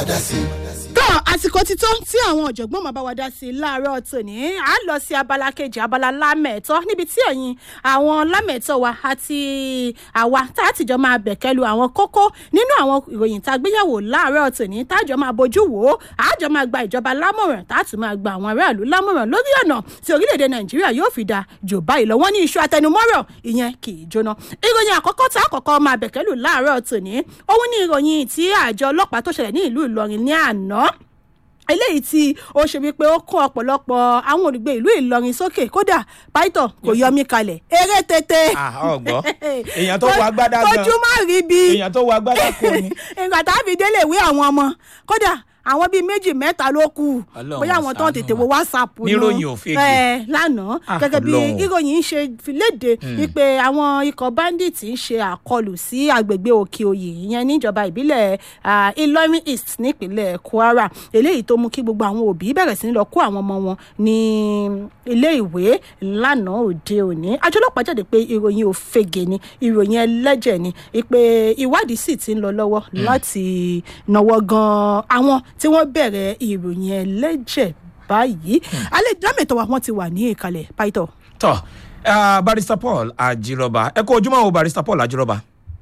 tó àsìkò ti tó tí àwọn ọ̀jọ̀gbọ́n máa bá wa dá sí i láàárọ̀ tòní à ń lọ sí abala kejì abala lámẹ̀tọ́ níbi tí ẹ̀yin àwọn lámẹ̀tọ́ wa àti àwa tá a tìjọ máa bẹ̀kẹ́lu àwọn kókó nínú àwọn ìròyìn tá a gbéyàwó láàárọ̀ tòní tá a jọ máa bójú wò ó à á jọ máa gba ìjọba lámọ̀ràn tá a tún máa gba àwọn aráàlú lámọ̀ràn lórí ọ̀nà tí orílẹ̀-èdè nàìjíríà yóò fi da jò báyìí lọ wọ́n ní iṣu atẹnumọ́rọ̀ ìyẹn kì í jóná ìròyìn àkọ́kọ́ tá a kọ́kọ́ máa bẹ̀kẹ́lù láàárọ̀ tòní òun ní ìròyìn tí àjọ ọlọ́pàá tó ṣẹlẹ̀ ní ìlú ìlọrin ní àná eléyìí tí ó ṣe wípé ó kún ọ̀pọ̀lọpọ̀ àwọn olùgbé ìlú ìlọrin sókè kódà pító kò yọ mí kalẹ̀ eré tètè. ọgbọ èèyàn tó wọ agbádá gan ojú má rí bí. èèyàn tó wọ agbádá kò ní. ìgbà tá a fi délé ìwé àwọn ọmọ kódà àwọn bíi méjì mẹ́ta ló kù Ọlọ́run bóyá àwọn tó ń ṣàánú tètè wa. wo whatsapp nù. Níròyìn òfegè. ẹ lánàá Ah, gẹ́gẹ́ bí Ọlọ́run. ìròyìn ṣe fi léde wípé àwọn ikọ̀ bandits ń ṣe àkọlù sí agbègbè òkè òyì ìyẹn níjọba ìbílẹ̀ ah, ìlọrin east nípínlẹ̀ kwara eléyìí tó mú kí gbogbo àwọn òbí bẹ̀rẹ̀ sí ní lọ kó àwọn ọmọ wọn ní ilé ìwé lánàá òde òní àjọ ọlọ́pàá jáde pé ìròyìn òfegè ni ìròyìn ẹlẹ́jẹ̀ ni pé ìwádìí sì ti ń lọ lọ́wọ́ láti náwó gan àwọn tí wọ́n bẹ̀rẹ̀ ìròyìn ẹlẹ́jẹ̀ báyìí alẹ́ dámẹ̀tọ́ wa wọ́n ti wà ní ìkàlẹ̀ pàìtọ́. tọ ah, barrister paul ajírọba ẹ kó ojúmọ́ o barrister paul ajírọba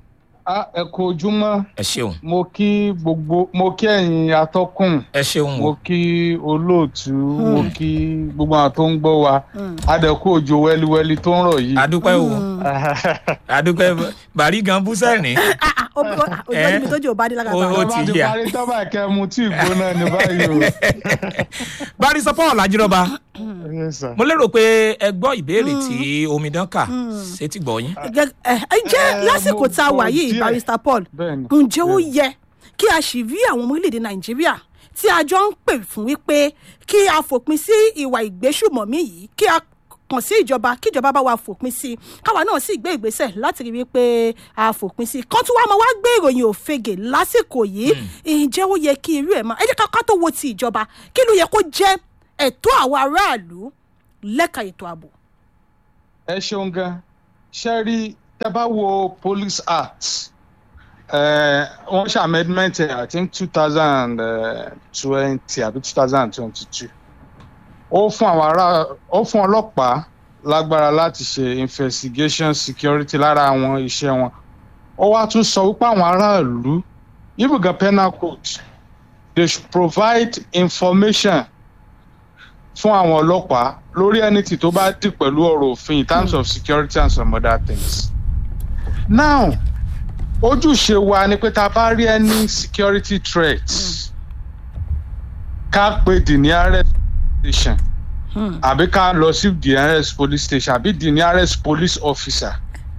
a ẹ kú ojúmọ́ ẹ ṣeun mo kí gbogbo mo kí ẹ̀yin atọ́kùn ẹ ṣeun mo o kí olóòtú mo kí gbogbo àwọn tó ń gbọ́ wa adẹ̀kú òjò wẹ́líwẹ́lí tó ń rọ̀ yìí. adúpẹ́ o adúpẹ́ bàrí gan bú sẹ́rìn ojú ọdún mi tó jẹ́ òbá dé lára Ó- bá ó Tọ́ba ti ti yà. parí tọ́ba ìkẹ́ mu tí ìgbóná ní báyìí o. barrister paul ajírọba Yes, sir. mo lérò pé ẹ gbọ́ ìbéèrè tí omidan kà sétí gbọ́ yín Gẹ́gẹ́- ẹ ẹ jẹ́ Eh, lásìkò mo tá a wà gbọ́ yìí díẹ̀. barrister paul Bẹ́ẹ̀ni. ǹjẹ́ ó yẹ kí a sì rí àwọn ọmọ orílẹ̀-èdè nàìjíríà tí a jọ ń pè fún wípé kí a fòpin sí ìwà ìgbésùmọ̀mí yìí kí a kàn sí ìjọba kí ìjọba bá wa fòpin sí i káwa náà sì gbé ìgbésẹ̀ láti rí wípé a fòpin sí i kán tún wá máa wá gbé ìròyìn òfegè lásìkò yìí ǹjẹ́ ó yẹ kí irú ẹ̀ máa ẹ jẹ́ ká ká tó wo ti ìjọba kí ló yẹ kó jẹ́ ẹ̀tọ́ àwọn aráàlú lẹ́ka ètò ààbò. ẹ ṣeun gan ṣe rí tẹ bá wo police act eh, wọn ṣe amendment ẹ i think two thousand twenty àbí two thousand twenty two ó fún àwọn ará ó fún ọlọ́pàá lágbára láti ṣe investigation security lára àwọn iṣẹ́ wọn ó wá tún sọ wípé àwọn aráàlú even gan penal code they should provide information fún àwọn ọlọ́pàá lórí anything tó bá dì pẹ̀lú ọ̀rọ̀ òfin in terms of security and some other things. now ojúṣe wa ni pé tá a bá rí any security threat ká pe the nearest station àbí ká lọ sí the nearest police station àbí the nearest police officer.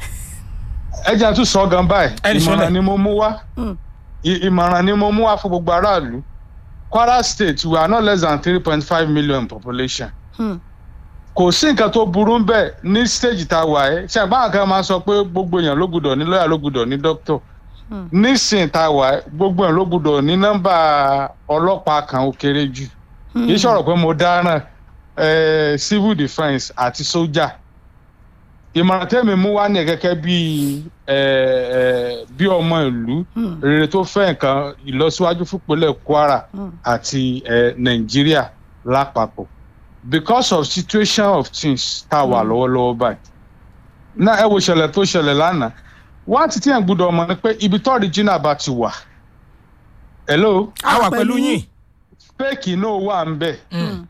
ẹ jẹ́ àtúntò sọ gan báyìí Ẹni sọ́lẹ̀. ìmọ̀ràn ni mo mú wá I- ìmọ̀ràn ni mo mú wá fún gbogbo aráàlú kwara state we are not less than three point five million population Hmm. kò sí nǹkan tó burú ń bẹ̀ ní stage tá a wà ẹ́ ṣe àgbà kan máa sọ pé gbogbo èèyàn ló gbúdọ̀ ní lọ́ọ̀yà ló gbúdọ̀ ní dókítọ̀ nísìn tá a wà ẹ́ gbogbo èèyàn ló gbúdọ̀ ní nọ́mbà ọlọ́pàá kan ó kéré jù kì í ṣọ̀rọ̀ pé mo dáràn eh, civil defence àti sójà ìmọ̀ràn tẹ́mi mú wá ní gẹ́gẹ́ bí eh, eh, bí ọmọ ìlú rere tó fẹ́ nǹkan ìlọsíwájú fúnpẹ̀lẹ̀ kwara àti eh, nàìjíríà lápapọ̀ because of situation of things tá a wà lọ́wọ́lọ́wọ́ báyìí náà ẹ wo ìṣẹ̀lẹ̀ tó ṣẹlẹ̀ lánàá wá ti tí yẹn gbúdọ̀ mọ̀ ni pé ibi tó original bá ti wà hello a wà pẹ̀lú yín fake náà wà ń bẹ̀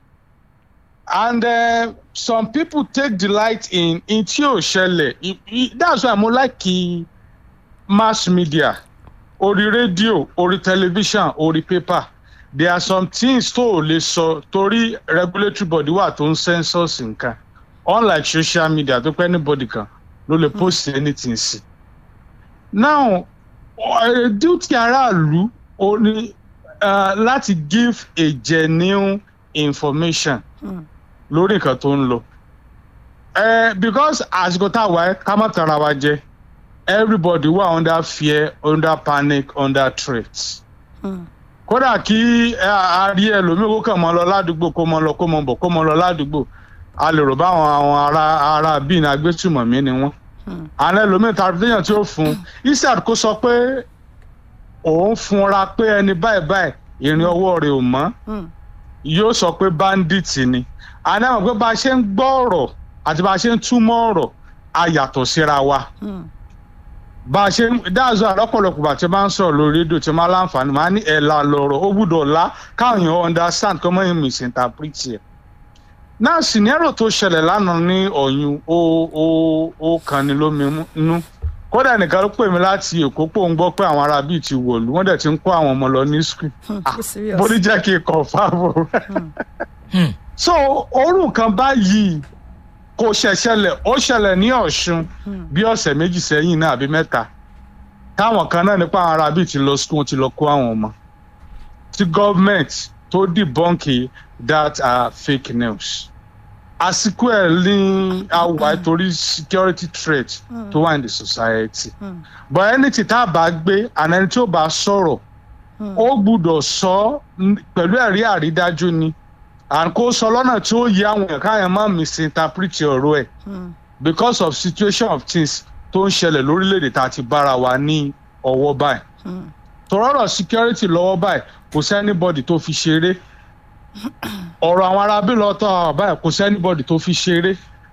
and uh, some people take delight in in tí ò ṣẹlẹ̀ I- I- that's why mo like kí mass media orí rédíò orí tẹlifíṣàn orí paper there are some things tó o lè sọ torí regulatory body wà tó ń censors nǹkan unlike social media tó pẹ́ anybody kan ló lè post anything sí. now uh, duty aráàlú ó ní uh, láti give a genuine information lórí nǹkan tó ń lọ. Uh, because àsìkò tá a wà ẹ́ ká má tara wa jẹ everybody wà under fear under panic under threat. kódà kí ẹ, a rí ẹlòmíì kó kàn mọ́ lọ ládùúgbò kó mọ́ lọ kó mọ́ bọ̀ kó mọ́ lọ ládùúgbò a lè rò báwọn àwọn ará ará bíi ní agbésùmọ̀mí ni wọ́n. àwọn ẹlòmíì tàbí téèyàn tí ó fún un isaac kó sọ pé òun funra pé ẹni báyìí báyìí ìrìn ọwọ́ rẹ̀ ò mọ́ Mm. yóò sọ pé bandit ni àdámọ̀ pé bá a ṣe ń gbọ́ ọ̀rọ̀ àti bá a ṣe ń túmọ̀ ọ̀rọ̀ a yàtọ̀ síra wa Mm. bá a ṣe ń dáàzọ àlọ́pọ̀lọpọ̀ bá a ti máa ń sọ̀rọ̀ lórí rédíò tí máa láǹfààní máa ní ẹ̀la lọ̀rọ̀ ó gbúdọ̀ la káwọn èèyàn understand kọ́ mọ́ yín misinterpret ẹ̀. náà sinero tó ṣẹlẹ̀ lánàá ní ọ̀yún ó ó ó kan ni lómi nú kódà nìkan ló pè mí láti èkó pò ń gbọ́ pé àwọn ará bíi ti wọ̀lú wọ́n dẹ̀ ti ń kó àwọn ọmọ lọ ní school Hmm, Ah, ó serious. bó ní jẹ́ kí n kàn fáwọn. Hmm. so orú nǹkan báyìí kò ṣẹ̀ṣẹlẹ̀ ó ṣẹlẹ̀ ní ọ̀ṣun Hmm. bí ọ̀sẹ̀ méjì sẹ́yìn náà àbí mẹ́ta táwọn kan náà nípa àwọn ará bíi ti lọ school ti lọ kó àwọn ọmọ tí gọ́ọ̀mẹ̀ntì tó dìbọ́ǹkì that are fake news àsìkò ẹ̀ ní àwà torí security threat tó wà in the society Hmm. but ẹni tí tá a bá gbé àná ẹni tí ó bá sọ̀rọ̀ Hmm. ó gbúdọ̀ sọ n- pẹ̀lú ẹ̀rí àrídájú ni and kó sọ lọ́nà tí ó yẹ àwọn èèyàn káyọ̀ má misinterpret ọ̀rọ̀ ẹ̀ Hmm. because of situation of things tó ń ṣẹlẹ̀ lórílẹ̀‐èdè tá a ti bára wa ní ọwọ́ báyìí Hmm. tọrọrọ security lọ́wọ́ báyìí kò sẹ́nibọ́dì tó fi ṣeré ọ̀rọ̀ àwọn arábí lọ́tọ̀ báyìí kò sẹ́nibọ́dì tó fi ṣeré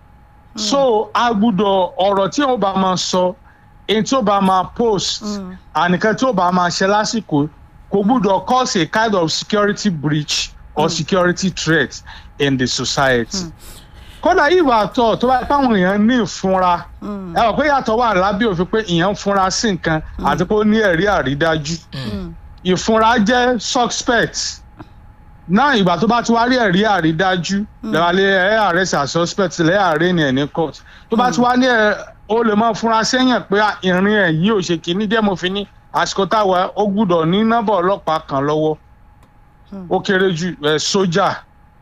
so a gbúdọ̀ ọ̀rọ̀ tí ó bá máa sọ èyí tí ó bá máa post Mm. ànìkan tí ó bá máa ṣe lásìkò kò gbúdọ̀ cause a kind of security breach or security threat in the society. kódà ìwà àtọ̀ tó bá pàwọn èèyàn ní ìfúnra Hmm. ẹ wọ pé yàtọ̀ wà lábẹ́ òfin pé ìyẹn ń fúnra sí nǹkan àti pé ó ní ẹ̀rí àrídájú Hmm. ìfúnra jẹ́ suspect náà ìgbà tó bá ti wá rí ẹ̀rí àrídájú lẹ́wàlẹ́ ẹ̀ arrest as suspect lẹ́ àárẹ̀ ní ẹ̀ ní court tó bá ti wá ní ẹ̀ ó lè máa fúnra sẹ́yìn pé à, ìrìn ẹ̀ yìí ò ṣe kìíní díẹ̀ mo fi ní àsìkò táwa ó gbúdọ̀ ní nọ́mbà ọlọ́pàá kan lọ́wọ́ ó kéré jù ẹ̀ sójà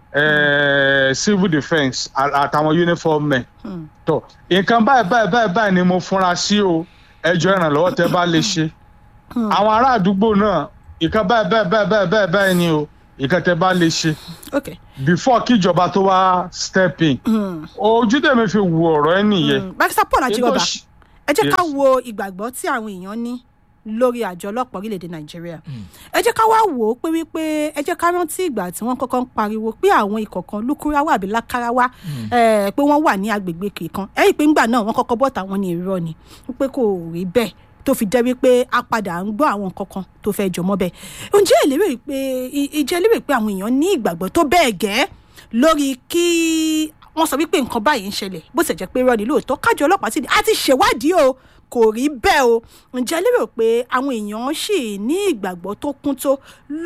ẹ̀ civil defence à- àtàwọn uniform men Hmm. tọ nǹkan báyìí báyìí báyìí báyìí ni mo fúnra sí o ẹjọ ìrànlọ́wọ́ tẹ bá lè ṣe àwọn ará àdúgbò náà nǹkan báyìí báyìí báyìí báyìí báyìí báyìí ni o nǹkan tẹ bá lè ṣe Okay. before kíjọba tó wá step in Hmm. ojú tèmi fi wo ọ̀rọ̀ ẹ nìyẹn Hmm. Barrister Paul Ajiroba Ètò ṣ- ẹ jẹ́ ká Yes. wo ìgbàgbọ́ tí àwọn èèyàn ní lórí àjọ ọlọ́pàá orílẹ̀-èdè nàìjíríà ẹ jẹ́ ká wá wò ó pé wípé ẹ jẹ́ ká rántí ìgbà tí wọ́n kọ́kọ́ ń pariwo pé àwọn ikọ̀ kan lúkúráwá àbí lákáráwá eh, pé wọ́n wà ní agbègbè kìkan ẹ̀yìn pé ńgbà náà wọ́n kọ́kọ́ bọ́ta wọn ní irọ́ ni wípé kò rí bẹ́ẹ̀ tó fi jẹ́ wípé a padà ń gbọ́ àwọn nǹkan kan tó fẹ́ jọmọ́ bẹ́ẹ̀ ǹjẹ́ ẹ lérò pé ìjẹ́ lérò pé àwọn èèyàn ní ìgbàgbọ́ tó bẹ́ẹ̀ gẹ́ lórí kí wọ́n sọ wípé nǹkan báyìí ń ṣẹlẹ̀ bó ṣe jẹ́ pé irọ́ ni lóòótọ́ kájọ ọlọ́pàá sì ní a ti ṣèwádìí o kò rí bẹ́ẹ̀ o ǹjẹ́ ẹ lérò pé àwọn èèyàn sì ní ìgbàgbọ́ tó kún tó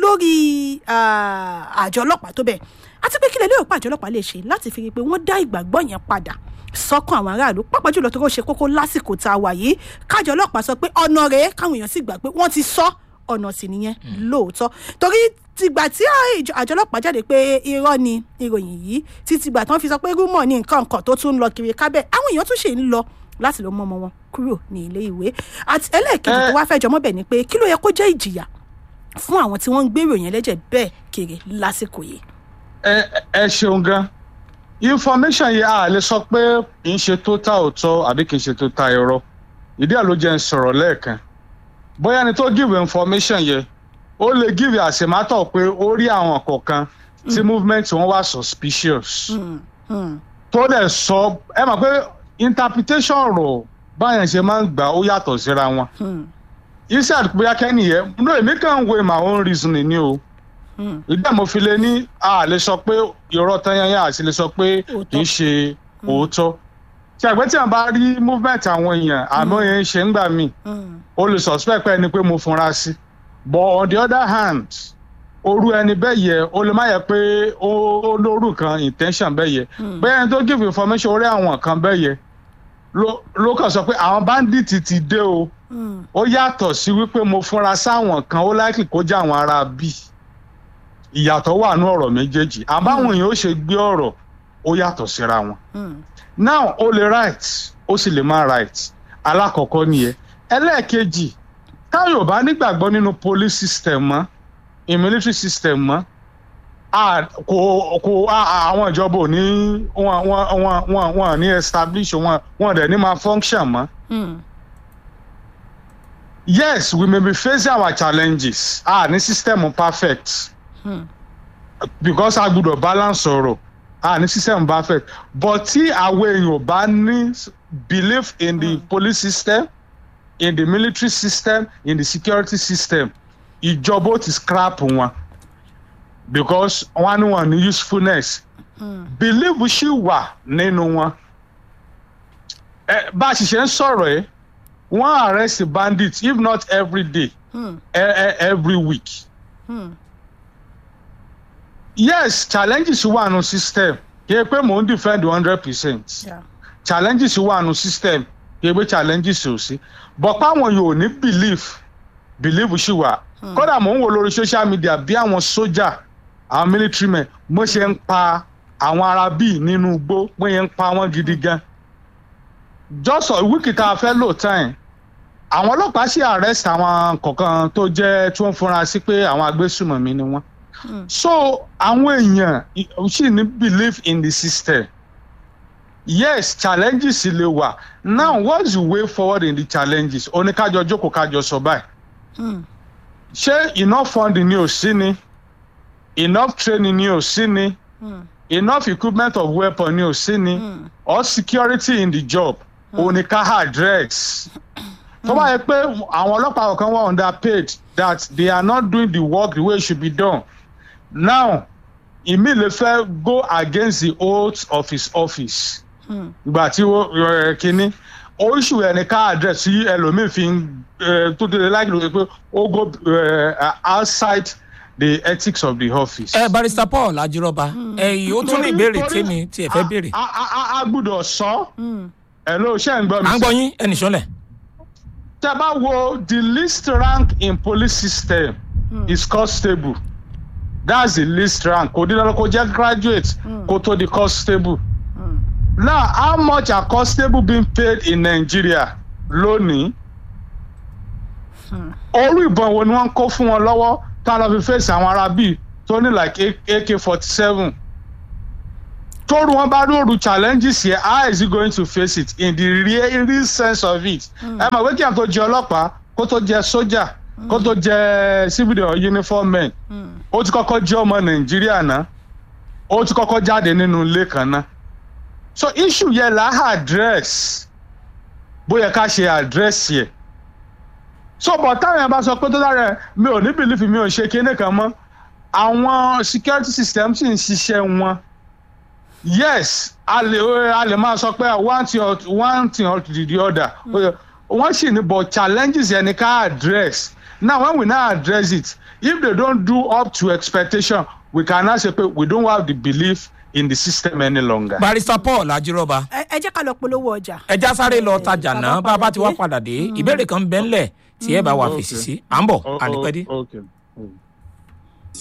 lórí ah, àjọ ọlọ́pàá tó bẹ́ẹ̀ àti pé kí lè lérò pé àjọ ọlọ́pàá lè ṣe láti fi rí i pé wọ́n dá ìgbàgbọ́ yẹn padà sọ́kàn àwọn aráàlú pàápàá jùlọ tó kó ṣe kókó lásìkò tá a wà yìí kájọ ọlọ́pàá sọ pé ọ̀nà rèé káwọn èèyàn sì gbà pé wọ́n ti sọ ọ̀nà sì nìyẹn lóòótọ́ torí tìgbà tí àjọ àjọ ọlọ́pàá jáde pé irọ́ ni ìròyìn yìí títí gbà tí wọ́n fi sọ pé rúmọ̀ ní nǹkan nǹkan tó tún ń lọ kiri kábẹ́ àwọn èèyàn tún ṣe ń lọ láti lọ mú ọmọ wọn kúrò ní ilé ìwé àti ẹlẹ́ẹ̀kejì tó wá fẹ́ jọmọ́ bẹ̀ ni pé kí ló yẹ kó jẹ́ ìjìyà fún àwọn tí wọ́n ń gbé ìròyìn ẹlẹ́jẹ̀ bẹ́ẹ̀ kiri lásìkò yìí. ẹ ẹ ṣeun gan information yìí a lè sọ pé kì í ṣe tó ta òótọ́ àbí kì í ṣe tó ta irọ́ ìdí ẹ̀ ló jẹ́ ń sọ̀rọ̀ lẹ́ẹ̀kan bóyá ẹni tó give information yẹ ó lè give as a matter of pé ó rí àwọn kọ̀ọ̀kan tí movement wọn wà suspicious Hmm, hmm, tó dẹ̀ sọ ẹ mọ̀ pé interpretation ọ̀rọ̀ báyẹn ṣe máa ń gbà ó yàtọ̀ síra wọn hmm, iṣẹ́ bóyá kẹ́ni yẹn no èmi kàn ń wo my own reasoning ni o hmm. ìdá mo fi lè ní a lè sọ pé irọ́ tanyanya àti lè sọ pé Òótọ́. kì í ṣe òótọ́ tí àgbẹ̀ tí a bá rí movement àwọn èèyàn àmọ́ yẹn ń ṣe ń gbà mí Hmm, o lè suspect pé ẹni pé mo funra sí but on the other hand orú ẹni bẹ́ẹ̀ yẹ o lè má yẹ pé ó ó lóru kan intention bẹ́ẹ̀ yẹ Hmm. bẹ́ẹ̀ ẹni tó give information orí àwọn kan bẹ́ẹ̀ yẹ ló ló kàn sọ pé àwọn bandit ti dé o hmm, ó yàtọ̀ sí wípé mo fúnra sáwọn kan ó láìkì kó jẹ́ àwọn ará bí ìyàtọ̀ wà ní ọ̀rọ̀ méjèèjì àbáwọn èèyàn ó ṣe gbé ọ̀rọ̀ ó yàtọ̀ síra wọn hmm, now ó lè right ó sì lè má right alákọ̀ọ́kọ́ nìyẹn ẹlẹ́ẹ̀kejì táyọ̀ bá nígbàgbọ́ nínú police system mọ́ in military system mọ́ a- kò kò a- a- àwọn ìjọba ò ní wọn wọn wọn wọn wọn ní establish wọn wọn dẹ̀ ní máa function mọ́ hmm. yes we may be facing our challenges ah ní system perfect because a gbọ́dọ̀ balance ọ̀rọ̀ ah ní system perfect but tí àwọn èèyàn ò bá ní belief in the police system in the military system in the security system ìjọba ó ti scrap wọn because wọn ní wọn ní usefulness belief ṣì wà nínú wọn ẹ bá a sì ṣe ń sọ̀rọ̀ ẹ́ wọ́n arrest bandits if not every day e- e- every week. yes challenges wà nù system kì í pé mò ń defend one hundred percent Yeah. challenges wà nù system kì í pé challenges ò sí but páwọn yóò ní belief belief ṣì wà kódà mò ń wò lórí social media bí àwọn sójà àwọn military men mo ṣe ń pa àwọn ará bíi nínú igbó mo ṣe ń pa wọn gidi gan just a week tá a fẹ́ lò time àwọn ọlọ́pàá ṣì arrest àwọn kọ̀ọ̀kan tó jẹ́ tí wọ́n fúnra sí pé àwọn agbésùmọ̀mí ni wọ́n so àwọn èèyàn i- ṣì ní belief in the system yes challenges lè wà now what's the way forward in the challenges oníkájọ jókòó kájọ sọ báyìí ṣé enough funding ni ò sí ni enough training ni ò sí ni enough equipment of weapon ni ò sí ni or security in the job oníká address tó bá yẹ pé àwọn ọlọ́pàá kan wà underpaid that they are not doing the work the way it should be done now ìmí lè fẹ́ go against the oath of his office ìgbà tí ó ẹ, kínní oríṣi ẹni ká address sí ẹlòmíín fi ń ẹ, tó tẹ̀lé láì lóye pé ó go ẹ, outside the ethics of the office. ẹ barista paul ajírọba ẹyìn ó tún ní ìbéèrè tèmi tí ẹ fẹ́ béèrè a a a- a gbúdọ̀ sọ ẹ ló ṣe ń gbọ́ mi à ń gbọ́ yín ẹnì sọ́lẹ̀. tẹ bá wo the least rank in police system is constable that's the least rank kò dídá kó jẹ́ graduate kó tó di constable now how much are constable being paid in nigeria lónìí orí ìbọn wo ni wọ́n ń kó fún wọn lọ́wọ́ tá a lọ fi fèsì àwọn ará bíi tó ní like ak forty seven tóru wọn bá lóru challenges yẹn how is he going to face it in the real, real sense of it ẹ mọ̀ pé kí n tó jẹ ọlọ́pàá kó tó jẹ sójà kó tó jẹ civil uniform men ó ti kọ́kọ́ jẹ́ ọmọ nàìjíríà náà ó ti kọ́kọ́ jáde nínú ilé kan náà so issue yẹn là á address bóyá ká ṣe address yẹ so but táwọn yẹn bá sọ pé tó dára ẹ, mi ò ní belief mi ò ṣe kinní kan mọ́ àwọn security system sì ń ṣiṣẹ́ wọn yes a lè a lè máa sọ pé one thing or one thing or the other wọ́n sì ní but challenges yẹn ni ká address now when we now address it if they don't do up to expectation we can now say pe we don't have the belief in the system any longer. barista paul ajírọba ẹ ẹ jẹ́ ká lọ polówó ọjà. ẹja sáré lọ tajà Bàbá náà bá a bá ti wá dé. padà dé ìbéèrè kan bẹ́ẹ̀ ńlẹ̀ tí ẹ bá wà fèsì sí à ń bọ̀ Oh, oh, ànípẹ́ dé. okay. Mm.